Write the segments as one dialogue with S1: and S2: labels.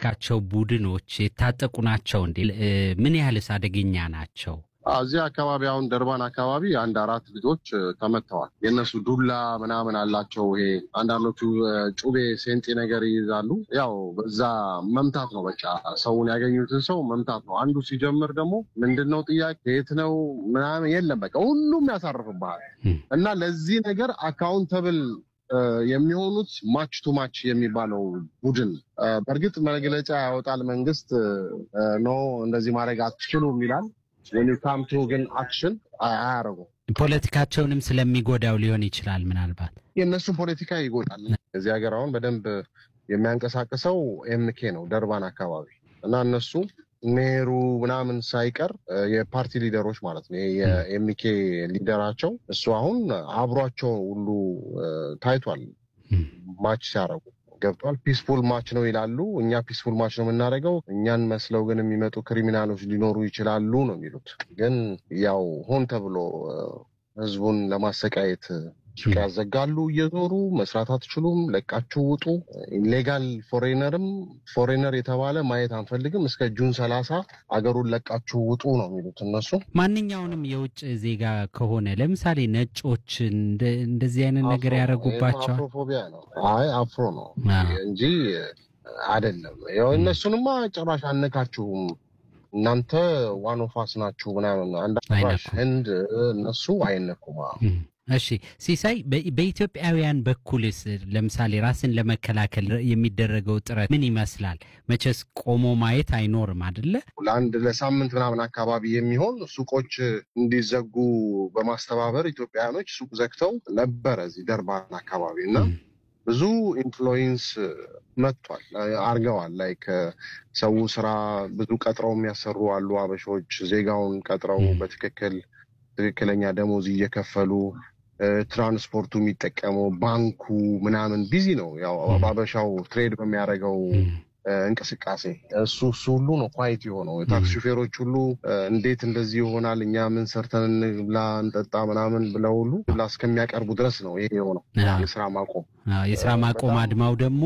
S1: የምትልካቸው ቡድኖች የታጠቁ ናቸው እንዴ? ምን ያህልስ አደገኛ ናቸው?
S2: እዚህ አካባቢ አሁን ደርባን አካባቢ አንድ አራት ልጆች ተመተዋል። የእነሱ ዱላ ምናምን አላቸው። ይሄ አንዳንዶቹ ጩቤ ሴንጤ ነገር ይይዛሉ። ያው በዛ መምታት ነው በቃ ሰውን ያገኙትን ሰው መምታት ነው። አንዱ ሲጀምር ደግሞ ምንድን ነው ጥያቄ የት ነው ምናምን የለም በቃ ሁሉም ያሳርፍብሃል እና ለዚህ ነገር አካውንተብል የሚሆኑት ማች ቱ ማች የሚባለው ቡድን በእርግጥ መግለጫ ያወጣል መንግስት ኖ እንደዚህ ማድረግ አትችሉም ይላል። ወኒካምቱ ግን አክሽን አያደርጉም።
S1: ፖለቲካቸውንም ስለሚጎዳው ሊሆን ይችላል። ምናልባት
S2: የእነሱን ፖለቲካ ይጎዳል። እዚህ ሀገር አሁን በደንብ የሚያንቀሳቅሰው ኤምኬ ነው ደርባን አካባቢ እና እነሱ ሜሩ ምናምን ሳይቀር የፓርቲ ሊደሮች ማለት ነው። የኤምኬ ሊደራቸው እሱ አሁን አብሯቸው ሁሉ ታይቷል ማች ሲያደርጉ ገብቷል። ፒስፉል ማች ነው ይላሉ። እኛ ፒስፉል ማች ነው የምናደርገው፣ እኛን መስለው ግን የሚመጡ ክሪሚናሎች ሊኖሩ ይችላሉ ነው የሚሉት። ግን ያው ሆን ተብሎ ህዝቡን ለማሰቃየት ሱቅ ያዘጋሉ፣ እየዞሩ መስራት አትችሉም፣ ለቃችሁ ውጡ። ኢሌጋል ፎሬነርም ፎሬነር የተባለ ማየት አንፈልግም፣ እስከ ጁን ሰላሳ አገሩን ለቃችሁ ውጡ ነው የሚሉት እነሱ።
S1: ማንኛውንም የውጭ ዜጋ ከሆነ ለምሳሌ ነጮች እንደዚህ አይነት ነገር ያደረጉባቸዋል።
S2: አፍሮፎቢያ ነው። አይ አፍሮ ነው እንጂ አይደለም። ያው እነሱንማ ጭራሽ አነካችሁም እናንተ ዋኖፋስ ናችሁ ምናምን አንድ ህንድ እነሱ አይነኩም።
S1: እሺ ሲሳይ፣ በኢትዮጵያውያን በኩልስ ለምሳሌ ራስን ለመከላከል የሚደረገው ጥረት ምን ይመስላል? መቼስ ቆሞ ማየት አይኖርም አደለ?
S2: ለአንድ ለሳምንት ምናምን አካባቢ የሚሆን ሱቆች እንዲዘጉ በማስተባበር ኢትዮጵያውያኖች ሱቅ ዘግተው ነበረ እዚህ ደርባን አካባቢ እና ብዙ ኢንፍሉዌንስ መጥቷል አርገዋል። ላይክ ሰው ስራ ብዙ ቀጥረው የሚያሰሩ አሉ። አበሾች ዜጋውን ቀጥረው በትክክል ትክክለኛ ደሞዝ እየከፈሉ ትራንስፖርቱ የሚጠቀመው ባንኩ ምናምን ቢዚ ነው። ያው አበሻው ትሬድ በሚያደርገው እንቅስቃሴ እሱ እሱ ሁሉ ነው ኳይት የሆነው። የታክሲ ሹፌሮች ሁሉ እንዴት እንደዚህ ይሆናል እኛ ምን ሰርተን እንብላ እንጠጣ ምናምን ብለው ሁሉ ብላ እስከሚያቀርቡ ድረስ ነው ይሄ የሆነው የስራ ማቆም።
S1: የስራ ማቆም አድማው ደግሞ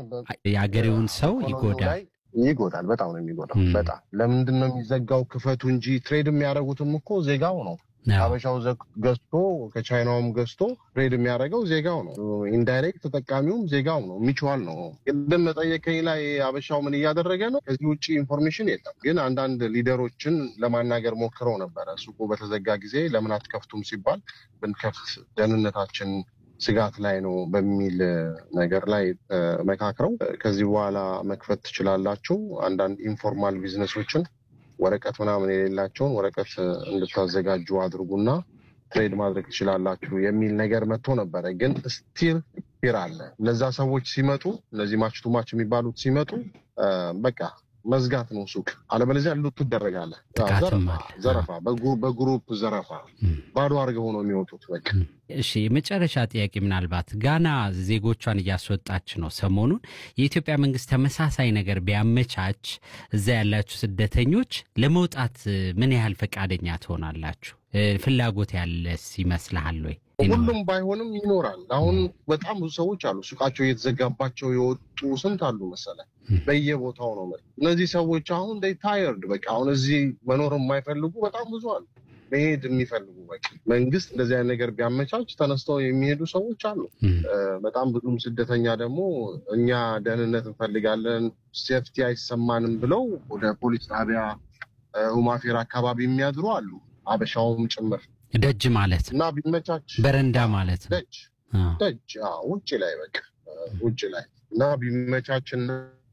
S1: የአገሬውን ሰው ይጎዳል
S2: ይጎዳል። በጣም ነው የሚጎዳው። በጣም ለምንድን ነው የሚዘጋው? ክፈቱ እንጂ ትሬድ የሚያደርጉትም እኮ ዜጋው ነው። አበሻው ገዝቶ ከቻይናውም ገዝቶ ትሬድ የሚያደርገው ዜጋው ነው። ኢንዳይሬክት ተጠቃሚውም ዜጋው ነው። ሚችዋል ነው። ቅድም መጠየቀኝ ላይ አበሻው ምን እያደረገ ነው? ከዚህ ውጭ ኢንፎርሜሽን የለም። ግን አንዳንድ ሊደሮችን ለማናገር ሞክረው ነበረ። ሱቁ በተዘጋ ጊዜ ለምን አትከፍቱም ሲባል ብንከፍት ደህንነታችን ስጋት ላይ ነው በሚል ነገር ላይ መካክረው ከዚህ በኋላ መክፈት ትችላላችሁ፣ አንዳንድ ኢንፎርማል ቢዝነሶችን ወረቀት ምናምን የሌላቸውን ወረቀት እንድታዘጋጁ አድርጉና ትሬድ ማድረግ ትችላላችሁ የሚል ነገር መጥቶ ነበረ። ግን ስቲል ፊር አለ። እነዛ ሰዎች ሲመጡ እነዚህ ማች ቱ ማች የሚባሉት ሲመጡ በቃ መዝጋት ነው ሱቅ፣ አለበለዚያ ሉት ትደረጋለህ። ዘረፋ፣ በግሩፕ ዘረፋ ባዶ አድርገው ሆነው የሚወጡት በቃ።
S1: እሺ የመጨረሻ ጥያቄ ምናልባት ጋና ዜጎቿን እያስወጣች ነው ሰሞኑን። የኢትዮጵያ መንግስት ተመሳሳይ ነገር ቢያመቻች እዛ ያላችሁ ስደተኞች ለመውጣት ምን ያህል ፈቃደኛ ትሆናላችሁ? ፍላጎት ያለስ ይመስልሃል ወይ?
S2: ሁሉም ባይሆንም ይኖራል። አሁን በጣም ብዙ ሰዎች አሉ ሱቃቸው እየተዘጋባቸው የወጡ ስንት አሉ መሰለ፣ በየቦታው ነው። እነዚህ ሰዎች አሁን ታየርድ በቃ አሁን እዚህ መኖር የማይፈልጉ በጣም ብዙ አሉ፣ መሄድ የሚፈልጉ በቃ መንግስት እንደዚህ አይነት ነገር ቢያመቻች ተነስተው የሚሄዱ ሰዎች አሉ። በጣም ብዙም ስደተኛ ደግሞ እኛ ደህንነት እንፈልጋለን፣ ሴፍቲ አይሰማንም ብለው ወደ ፖሊስ ጣቢያ ሁማፌር አካባቢ የሚያድሩ አሉ፣ አበሻውም ጭምር
S1: ደጅ ማለት
S2: እና ቢመቻች
S1: በረንዳ ማለት ነው።
S2: ደጅ ደጅ ውጭ ላይ በቃ ውጭ ላይ እና ቢመቻችና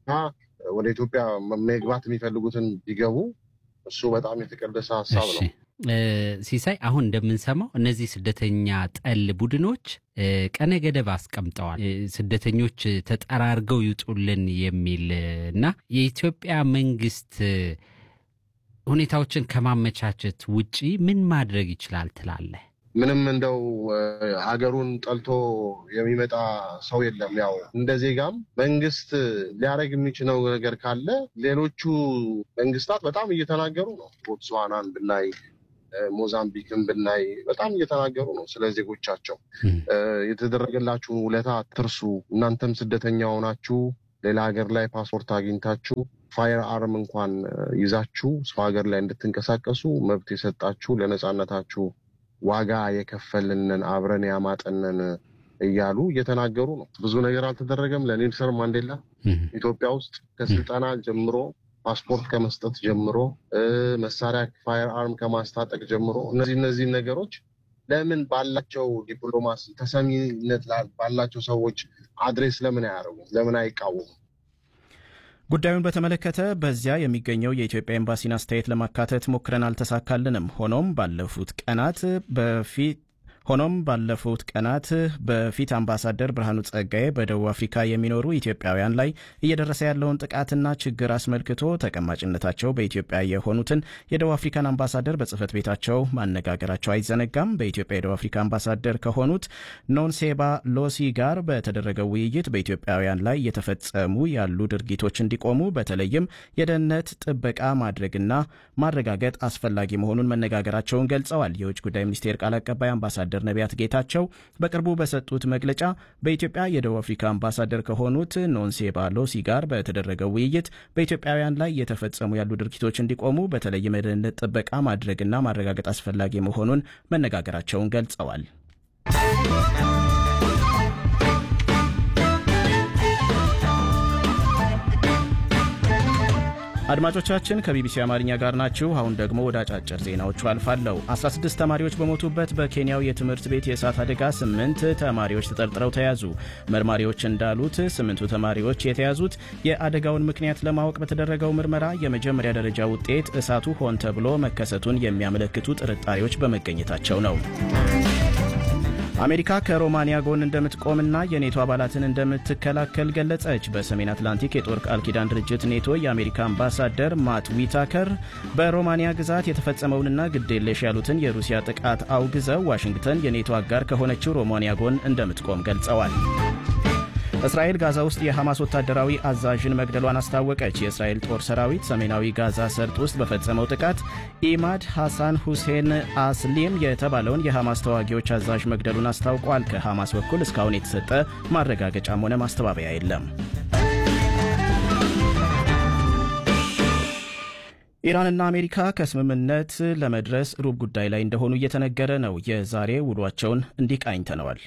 S2: ወደ ኢትዮጵያ መግባት የሚፈልጉትን ቢገቡ እሱ በጣም የተቀደሰ ሀሳብ ነው።
S1: ሲሳይ አሁን እንደምንሰማው እነዚህ ስደተኛ ጠል ቡድኖች ቀነ ገደብ አስቀምጠዋል። ስደተኞች ተጠራርገው ይውጡልን የሚል እና የኢትዮጵያ መንግስት ሁኔታዎችን ከማመቻቸት ውጪ ምን ማድረግ ይችላል ትላለህ?
S2: ምንም እንደው ሀገሩን ጠልቶ የሚመጣ ሰው የለም። ያው እንደ ዜጋም መንግስት ሊያደርግ የሚችለው ነገር ካለ ሌሎቹ መንግስታት በጣም እየተናገሩ ነው። ቦትስዋናን ብናይ፣ ሞዛምቢክን ብናይ በጣም እየተናገሩ ነው ስለ ዜጎቻቸው። የተደረገላችሁን ውለታ አትርሱ፣ እናንተም ስደተኛ ሆናችሁ ሌላ ሀገር ላይ ፓስፖርት አግኝታችሁ ፋየር አርም እንኳን ይዛችሁ ሰው ሀገር ላይ እንድትንቀሳቀሱ መብት የሰጣችሁ ለነጻነታችሁ ዋጋ የከፈልንን አብረን ያማጠንን እያሉ እየተናገሩ ነው። ብዙ ነገር አልተደረገም። ለኔልሰን ማንዴላ ኢትዮጵያ ውስጥ ከስልጠና ጀምሮ ፓስፖርት ከመስጠት ጀምሮ መሳሪያ ፋየር አርም ከማስታጠቅ ጀምሮ እነዚህ እነዚህ ነገሮች ለምን ባላቸው ዲፕሎማሲ ተሰሚነት ባላቸው ሰዎች አድሬስ ለምን አያደርጉም? ለምን አይቃወሙም?
S3: ጉዳዩን በተመለከተ በዚያ የሚገኘው የኢትዮጵያ ኤምባሲን አስተያየት ለማካተት ሞክረን አልተሳካልንም። ሆኖም ባለፉት ቀናት በፊት ሆኖም ባለፉት ቀናት በፊት አምባሳደር ብርሃኑ ጸጋዬ በደቡብ አፍሪካ የሚኖሩ ኢትዮጵያውያን ላይ እየደረሰ ያለውን ጥቃትና ችግር አስመልክቶ ተቀማጭነታቸው በኢትዮጵያ የሆኑትን የደቡብ አፍሪካን አምባሳደር በጽህፈት ቤታቸው ማነጋገራቸው አይዘነጋም። በኢትዮጵያ የደቡብ አፍሪካ አምባሳደር ከሆኑት ኖንሴባ ሎሲ ጋር በተደረገው ውይይት በኢትዮጵያውያን ላይ እየተፈጸሙ ያሉ ድርጊቶች እንዲቆሙ በተለይም የደህንነት ጥበቃ ማድረግና ማረጋገጥ አስፈላጊ መሆኑን መነጋገራቸውን ገልጸዋል። የውጭ ጉዳይ ሚኒስቴር ቃል አቀባይ አምባሳደር አምባሳደር ነቢያት ጌታቸው በቅርቡ በሰጡት መግለጫ በኢትዮጵያ የደቡብ አፍሪካ አምባሳደር ከሆኑት ኖንሴባ ሎሲ ጋር በተደረገው ውይይት በኢትዮጵያውያን ላይ የተፈጸሙ ያሉ ድርጊቶች እንዲቆሙ በተለይም የደህንነት ጥበቃ ማድረግና ማረጋገጥ አስፈላጊ መሆኑን መነጋገራቸውን ገልጸዋል። አድማጮቻችን ከቢቢሲ አማርኛ ጋር ናችሁ። አሁን ደግሞ ወደ አጫጭር ዜናዎቹ አልፋለሁ። 16 ተማሪዎች በሞቱበት በኬንያው የትምህርት ቤት የእሳት አደጋ ስምንት ተማሪዎች ተጠርጥረው ተያዙ። መርማሪዎች እንዳሉት ስምንቱ ተማሪዎች የተያዙት የአደጋውን ምክንያት ለማወቅ በተደረገው ምርመራ የመጀመሪያ ደረጃ ውጤት እሳቱ ሆን ተብሎ መከሰቱን የሚያመለክቱ ጥርጣሬዎች በመገኘታቸው ነው። አሜሪካ ከሮማንያ ጎን እንደምትቆምና የኔቶ አባላትን እንደምትከላከል ገለጸች። በሰሜን አትላንቲክ የጦር ቃል ኪዳን ድርጅት ኔቶ የአሜሪካ አምባሳደር ማት ዊታከር በሮማንያ ግዛት የተፈጸመውንና ግዴለሽ ያሉትን የሩሲያ ጥቃት አውግዘው ዋሽንግተን የኔቶ አጋር ከሆነችው ሮማንያ ጎን እንደምትቆም ገልጸዋል። እስራኤል ጋዛ ውስጥ የሐማስ ወታደራዊ አዛዥን መግደሏን አስታወቀች። የእስራኤል ጦር ሰራዊት ሰሜናዊ ጋዛ ሰርጥ ውስጥ በፈጸመው ጥቃት ኢማድ ሐሳን ሁሴን አስሊም የተባለውን የሐማስ ተዋጊዎች አዛዥ መግደሉን አስታውቋል። ከሐማስ በኩል እስካሁን የተሰጠ ማረጋገጫም ሆነ ማስተባበያ የለም። ኢራንና አሜሪካ ከስምምነት ለመድረስ ሩብ ጉዳይ ላይ እንደሆኑ እየተነገረ ነው። የዛሬ ውሏቸውን እንዲህ ቃኝተነዋል።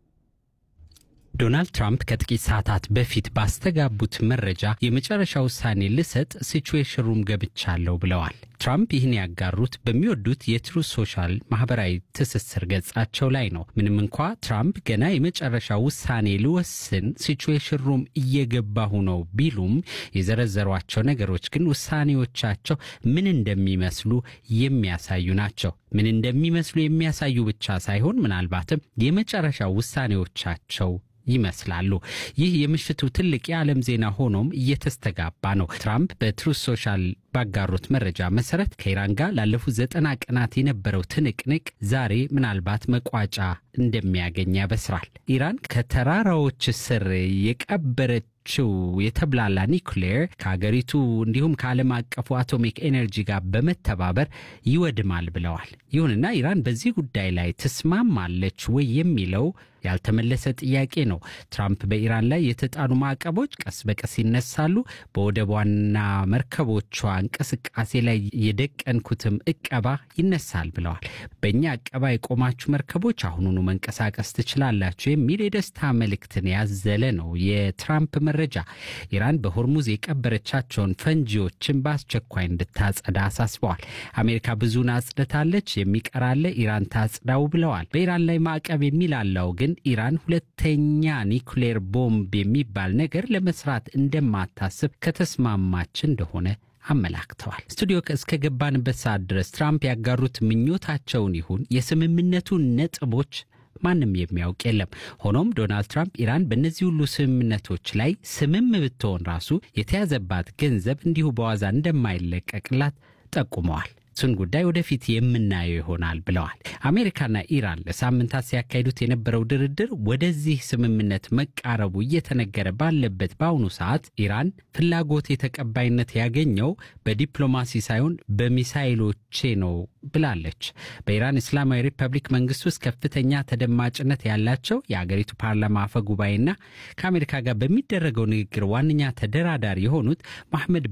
S1: ዶናልድ ትራምፕ ከጥቂት ሰዓታት በፊት ባስተጋቡት መረጃ የመጨረሻ ውሳኔ ልሰጥ ሲቹዌሽን ሩም ገብቻለሁ ብለዋል። ትራምፕ ይህን ያጋሩት በሚወዱት የትሩዝ ሶሻል ማህበራዊ ትስስር ገጻቸው ላይ ነው። ምንም እንኳ ትራምፕ ገና የመጨረሻ ውሳኔ ልወስን ሲቹዌሽን ሩም እየገባሁ ነው ቢሉም የዘረዘሯቸው ነገሮች ግን ውሳኔዎቻቸው ምን እንደሚመስሉ የሚያሳዩ ናቸው። ምን እንደሚመስሉ የሚያሳዩ ብቻ ሳይሆን ምናልባትም የመጨረሻ ውሳኔዎቻቸው ይመስላሉ። ይህ የምሽቱ ትልቅ የዓለም ዜና ሆኖም እየተስተጋባ ነው። ትራምፕ በትሩዝ ሶሻል ባጋሩት መረጃ መሰረት ከኢራን ጋር ላለፉት ዘጠና ቀናት የነበረው ትንቅንቅ ዛሬ ምናልባት መቋጫ እንደሚያገኝ ያበስራል። ኢራን ከተራራዎች ስር የቀበረችው የተብላላ ኒውክሌር ከሀገሪቱ እንዲሁም ከዓለም አቀፉ አቶሚክ ኤነርጂ ጋር በመተባበር ይወድማል ብለዋል። ይሁንና ኢራን በዚህ ጉዳይ ላይ ትስማማለች ወይ የሚለው ያልተመለሰ ጥያቄ ነው። ትራምፕ በኢራን ላይ የተጣሉ ማዕቀቦች ቀስ በቀስ ይነሳሉ፣ በወደቧና መርከቦቿ እንቅስቃሴ ላይ የደቀንኩትም እቀባ ይነሳል ብለዋል። በእኛ እቀባ የቆማችሁ መርከቦች አሁኑኑ መንቀሳቀስ ትችላላችሁ የሚል የደስታ መልእክትን ያዘለ ነው የትራምፕ መረጃ። ኢራን በሆርሙዝ የቀበረቻቸውን ፈንጂዎችን በአስቸኳይ እንድታጸዳ አሳስበዋል። አሜሪካ ብዙን አጽድታለች፣ የሚቀራለ ኢራን ታጽዳው ብለዋል። በኢራን ላይ ማዕቀብ የሚላላው ግን ኢራን ሁለተኛ ኒውክሌር ቦምብ የሚባል ነገር ለመስራት እንደማታስብ ከተስማማች እንደሆነ አመላክተዋል። ስቱዲዮ እስከ ገባንበት ሰዓት ድረስ ትራምፕ ያጋሩት ምኞታቸውን ይሁን የስምምነቱ ነጥቦች ማንም የሚያውቅ የለም። ሆኖም ዶናልድ ትራምፕ ኢራን በእነዚህ ሁሉ ስምምነቶች ላይ ስምም ብትሆን ራሱ የተያዘባት ገንዘብ እንዲሁ በዋዛ እንደማይለቀቅላት ጠቁመዋል። እሱን ጉዳይ ወደፊት የምናየው ይሆናል ብለዋል። አሜሪካና ኢራን ለሳምንታት ሲያካሂዱት የነበረው ድርድር ወደዚህ ስምምነት መቃረቡ እየተነገረ ባለበት በአሁኑ ሰዓት ኢራን ፍላጎት የተቀባይነት ያገኘው በዲፕሎማሲ ሳይሆን በሚሳይሎቼ ነው ብላለች። በኢራን እስላማዊ ሪፐብሊክ መንግስት ውስጥ ከፍተኛ ተደማጭነት ያላቸው የአገሪቱ ፓርላማ አፈ ጉባኤና ከአሜሪካ ጋር በሚደረገው ንግግር ዋነኛ ተደራዳሪ የሆኑት መሐመድ